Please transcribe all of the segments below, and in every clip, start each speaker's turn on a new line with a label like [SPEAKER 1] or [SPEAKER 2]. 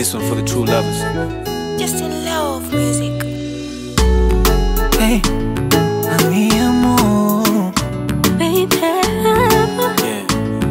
[SPEAKER 1] This one for the true lovers.
[SPEAKER 2] Just in love music.
[SPEAKER 3] Hey, mi amor,
[SPEAKER 2] Baby.
[SPEAKER 1] Yeah.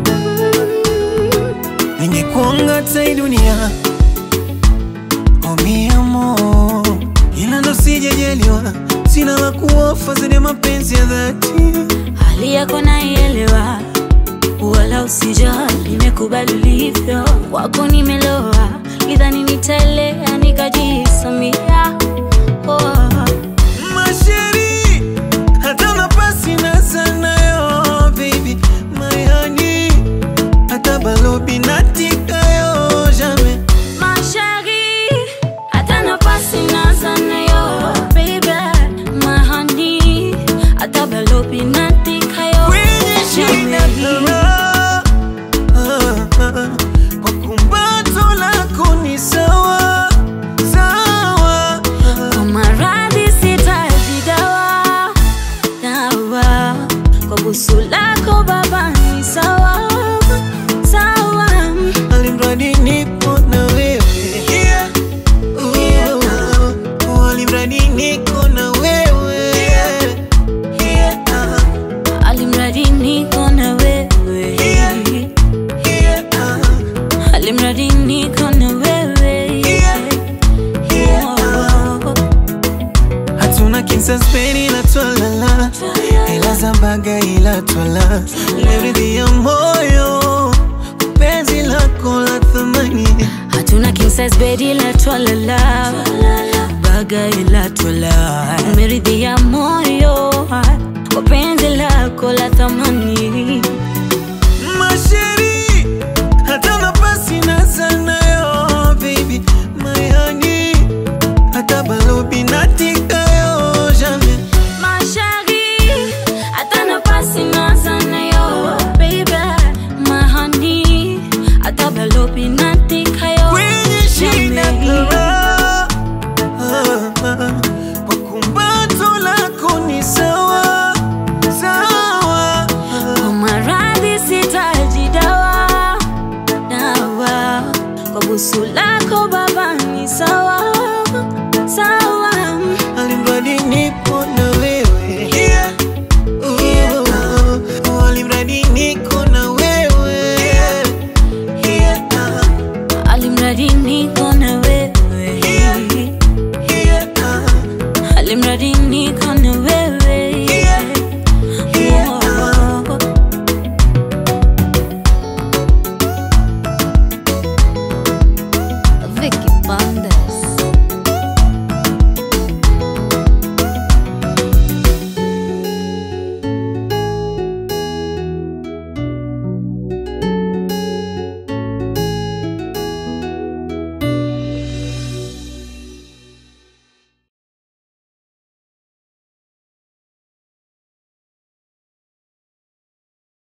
[SPEAKER 3] ningekuanga tai dunia oh mi amor, ila ndo sijajaliwa, sina la kuofa zaidi ya mapenzi ya dhati.
[SPEAKER 2] Hali yako naielewa, wala usijali, nimekubali ulivyo. Wako nimeloa, lidhani nitaelea, nikajisamia oh.
[SPEAKER 3] Masheri, hata nafasi na sanayo baby, my honey, hata balobi natikayo jamais
[SPEAKER 2] Ma chérie, hata nafasi naza nayo, baby, my honey, hata balobi natikayo,
[SPEAKER 3] kwenye shina
[SPEAKER 2] jamais.
[SPEAKER 3] kara kwa kumbato lako ni sawa sawa
[SPEAKER 2] Kwa maradhi sitaji dawa, dawa. Kwa busu lako baba ni sawa, sawa.
[SPEAKER 3] alimradi nipo na wewe Oh, alimradi niko na wewe Ah,
[SPEAKER 2] Alimradi niko na wewe,
[SPEAKER 3] ah,
[SPEAKER 2] alimradi niko na wewe. Oh.
[SPEAKER 3] hatuna kinsaspeni ila twalala ila zambaga ila twala leridhi ya moyo penzi lako la thamani
[SPEAKER 2] Hatuna king size bed ila twalala, baga ila twala, umeridhia moyo kwa penzi lako la thamani.
[SPEAKER 3] masheri hata nafasi na sanayo baby my honey hata balobi natikayo jamais
[SPEAKER 2] Ma chérie, hata nafasi naza nayo, baby, my honey, hata balobi natikayo,
[SPEAKER 3] kwenye shina
[SPEAKER 2] jamais.
[SPEAKER 3] kara kwa kumbato lako ni sawa sawa
[SPEAKER 2] Kwa maradhi sitaji dawa, dawa. Kwa busu lako baba ni sawa,